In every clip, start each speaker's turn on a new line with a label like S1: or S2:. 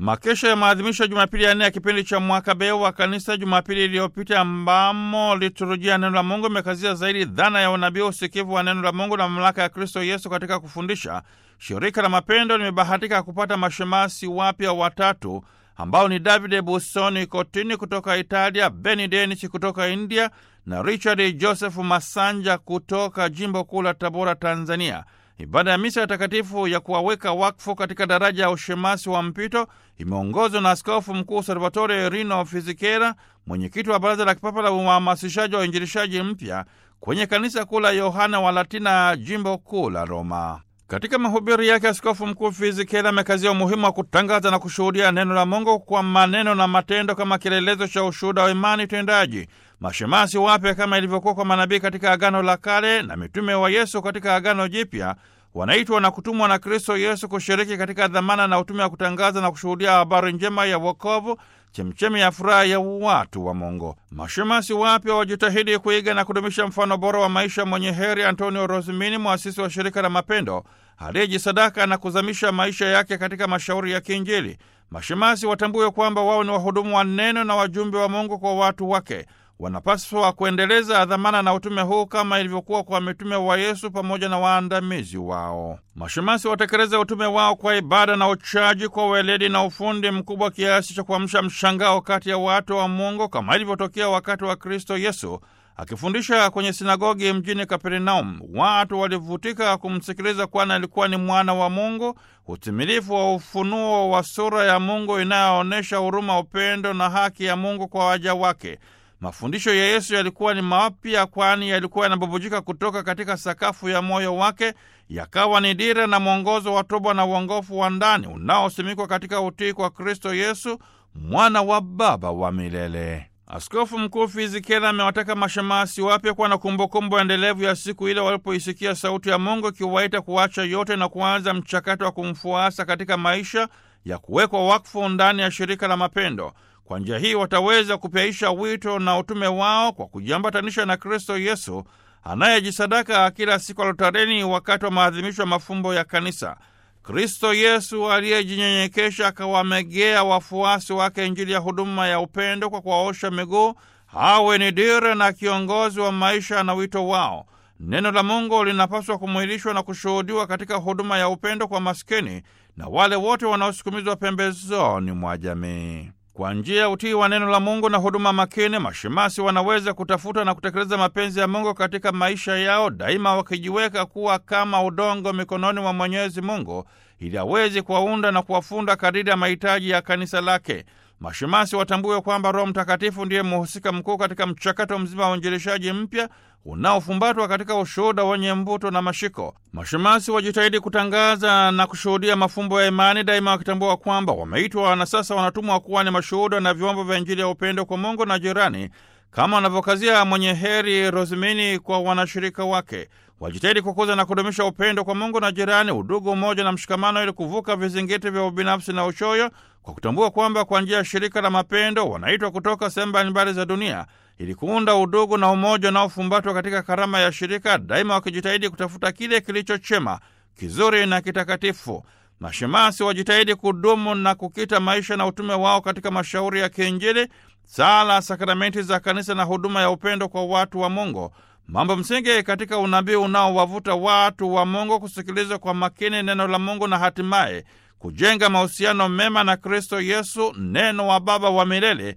S1: Makesha ya maadhimisho ya Jumapili ya nne ya kipindi cha mwaka B wa kanisa Jumapili iliyopita, ambamo liturujia neno la Mungu imekazia zaidi dhana ya unabii, usikivu wa neno la Mungu na mamlaka ya Kristo Yesu katika kufundisha. Shirika la Mapendo limebahatika kupata mashemasi wapya watatu ambao ni Davide Busoni Kotini kutoka Italia, Beni Denichi kutoka India na Richard Joseph Masanja kutoka jimbo kuu la Tabora, Tanzania. Ibada ya misa ya takatifu ya kuwaweka wakfu katika daraja ya ushemasi wa mpito imeongozwa na Askofu Mkuu Salvatore Rino Fizikera, mwenyekiti wa Baraza la Kipapa la Uhamasishaji wa Uinjilishaji Mpya kwenye kanisa kuu la Yohana wa Latina, jimbo kuu la Roma. Katika mahubiri yake, Askofu Mkuu Fizikera amekazia umuhimu wa kutangaza na kushuhudia neno la Mungu kwa maneno na matendo kama kielelezo cha ushuhuda wa imani tendaji. Mashemasi wapya kama ilivyokuwa kwa manabii katika Agano la Kale na mitume wa Yesu katika Agano Jipya wanaitwa na kutumwa na Kristo Yesu kushiriki katika dhamana na utume wa kutangaza na kushuhudia habari njema ya wokovu, chemchemi ya furaha ya watu wa Mungu. Mashemasi wapya wajitahidi kuiga na kudumisha mfano bora wa maisha mwenye heri Antonio Rosimini, mwasisi wa shirika la Mapendo, aliyejisadaka na kuzamisha maisha yake katika mashauri ya kiinjili. Mashemasi watambue kwamba wao ni wahudumu wa neno na wajumbe wa Mungu kwa watu wake. Wanapaswa kuendeleza dhamana na utume huu kama ilivyokuwa kwa mitume wa Yesu pamoja na waandamizi wao. Mashemasi watekeleze utume wao kwa ibada na uchaji, kwa weledi na ufundi mkubwa kiasi cha kuamsha mshangao kati ya watu wa Mungu, kama ilivyotokea wakati wa Kristo Yesu akifundisha kwenye sinagogi mjini Kapernaum. Watu walivutika kumsikiliza, kwani alikuwa ni mwana wa Mungu, utimilifu wa ufunuo wa sura ya Mungu inayoonyesha huruma, upendo na haki ya Mungu kwa waja wake. Mafundisho ya Yesu yalikuwa ni mapya, kwani yalikuwa yanabubujika kutoka katika sakafu ya moyo wake, yakawa ni dira na mwongozo wa toba na uongofu wa ndani unaosimikwa katika utii kwa Kristo Yesu, mwana wa Baba wa milele. Askofu Mkuu Fizikela amewataka mashemasi wapya kuwa na kumbukumbu endelevu ya siku ile walipoisikia sauti ya Mungu ikiwaita kuacha yote na kuanza mchakato wa kumfuasa katika maisha ya kuwekwa wakfu ndani ya shirika la Mapendo. Kwa njia hii wataweza kupyaisha wito na utume wao kwa kujiambatanisha na Kristo Yesu anayejisadaka kila siku altareni wakati wa maadhimisho ya mafumbo ya Kanisa. Kristo Yesu aliyejinyenyekesha akawamegea wafuasi wake Injili ya huduma ya upendo kwa kuwaosha miguu, awe ni dira na kiongozi wa maisha na wito wao. Neno la Mungu linapaswa kumwilishwa na kushuhudiwa katika huduma ya upendo kwa maskini na wale wote wanaosukumizwa pembezoni mwa jamii. Kwa njia ya utii wa neno la Mungu na huduma makini, mashemasi wanaweza kutafuta na kutekeleza mapenzi ya Mungu katika maisha yao, daima wakijiweka kuwa kama udongo mikononi mwa Mwenyezi Mungu ili aweze kuwaunda na kuwafunda kadiri ya mahitaji ya kanisa lake. Mashemasi watambue kwamba Roho Mtakatifu ndiye mhusika mkuu katika mchakato mzima wa uinjilishaji mpya unaofumbatwa katika ushuhuda wenye mvuto na mashiko. Mashemasi wajitahidi kutangaza na kushuhudia mafumbo ya imani, daima wakitambua kwamba wameitwa na sasa wanatumwa kuwa ni mashuhuda na vyombo vya Injili ya upendo kwa Mungu na jirani, kama wanavyokazia mwenye heri Rosimini kwa wanashirika wake. Wajitahidi kukuza na kudumisha upendo kwa Mungu na jirani, udugu, umoja na mshikamano, ili kuvuka vizingiti vya ubinafsi na uchoyo, kwa kutambua kwamba kwa njia ya shirika la mapendo wanaitwa kutoka sehemu mbalimbali za dunia ili kuunda udugu na umoja unaofumbatwa katika karama ya shirika, daima wakijitahidi kutafuta kile kilicho chema, kizuri na kitakatifu. Mashemasi wajitahidi kudumu na kukita maisha na utume wao katika mashauri ya kiinjili, sala, sakramenti za kanisa na huduma ya upendo kwa watu wa Mungu, mambo msingi katika unabii unaowavuta watu wa Mungu kusikiliza kwa makini neno la Mungu na hatimaye kujenga mahusiano mema na Kristo Yesu, neno wa Baba wa milele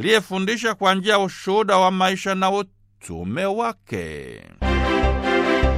S1: aliyefundisha kwa njia ya ushuhuda wa maisha na utume wake.